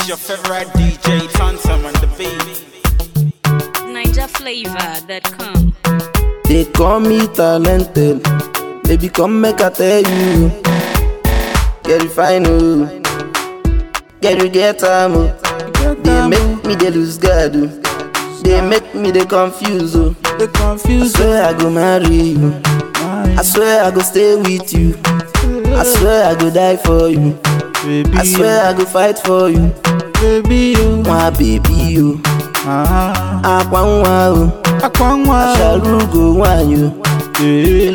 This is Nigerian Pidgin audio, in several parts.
is your favorite DJ, Tantam on the beat. NigerFlavor.com. They call me talented. Baby, come make I tell you. Get it fine, oh. Get it get time, oh. They make me they lose God, oh. They make me they confuse, oh. They I confused. swear I go marry you. I swear I go stay with you. I swear I go die for you. baby, I swear I go fight for you. baby, you. My baby, you. Ah, Akwa nwa, oh. akwanwa. Sharugo nwa, you. Eh,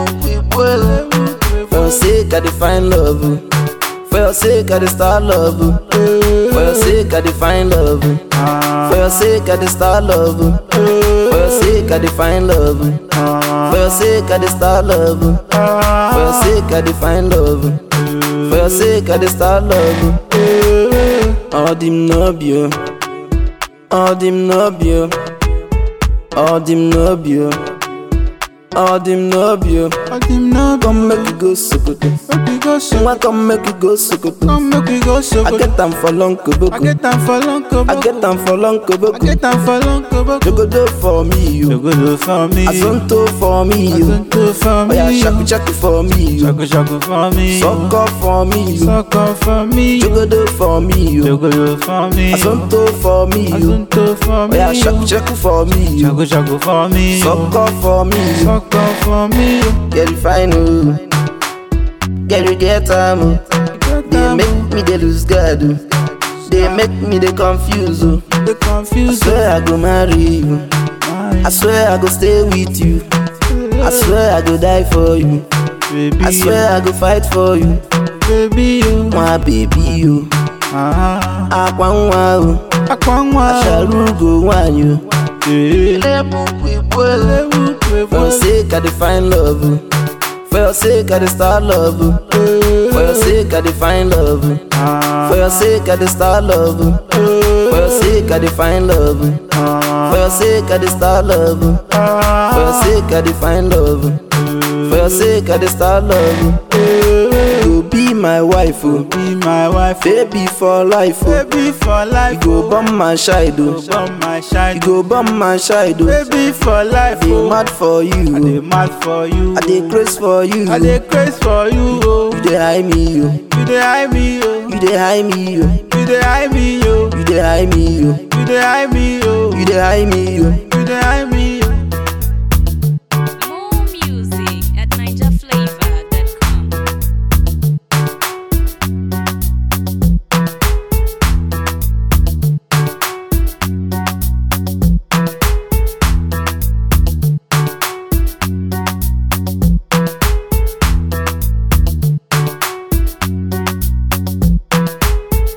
For your sake, I define love. oh. For your sake, I dey start love. oh. For your sake, I define love. oh. ah, For your sake, I dey start love. oh. For your sake, I define love. oh. ah, For your sake, I dey start love. oh. For your sake, I define love. oh. For your sake, I dey start love. oh. All them no be you. All them no be you. All them no be you. All them no be you. I didn't know, Come make you go Sokoto. make we go so. Nwa come make you go Sokoto. Come make we go so. I get them for long I koboko. get them for long kobo. I get them for long I koboko. get them for long kobo. Jogodo for me, You you. go do for me. Azonto for me, you. Azonto for Oh me. yeah, shaku shaku for me, you. Shaku shaku for me. Suck up for me, you. Suck up for me. Jogodo for me, You you. go do for me. Azonto for me, you. Azonto for Oh me. yeah, shaku shaku for me, you. Shaku shaku for me. Suck up for me, you. Suck up for me. Get it fine, oh. Get it get time, oh. They make me they lose God, oh. They make me they confuse, oh. They I confused. swear I go marry you. I swear I go stay with you. I swear I go die for you. Baby, I swear I go fight for you. baby, you. My baby, you. Ah, Akwa nwa, oh. akwanwa. Sharugo nwa, you. Eh, For your sake, I define love. oh. For your sake, I dey start love. oh. For your sake, I define love. oh. ah, For your sake, I dey start love. oh. For your sake, I define love. oh. ah, For your sake, I dey start love. oh. For your sake, I define love. oh. For your sake, I dey start love. oh. You go be my wife, oh. Be my wife, Baby for life, oh. baby for life. You go bomb my child, oh. Bomb my shine. You go bomb my child, oh. Baby for life. Dey oh. mad for I you, dey oh. mad for you. I dey craze for you. I dey craze for you. Oh. You dey high me, oh. You dey eye me, oh. You dey high me, oh. You dey eye me, oh. You dey high me, oh. You dey eye me, oh. You dey high me, oh. You dey eye me,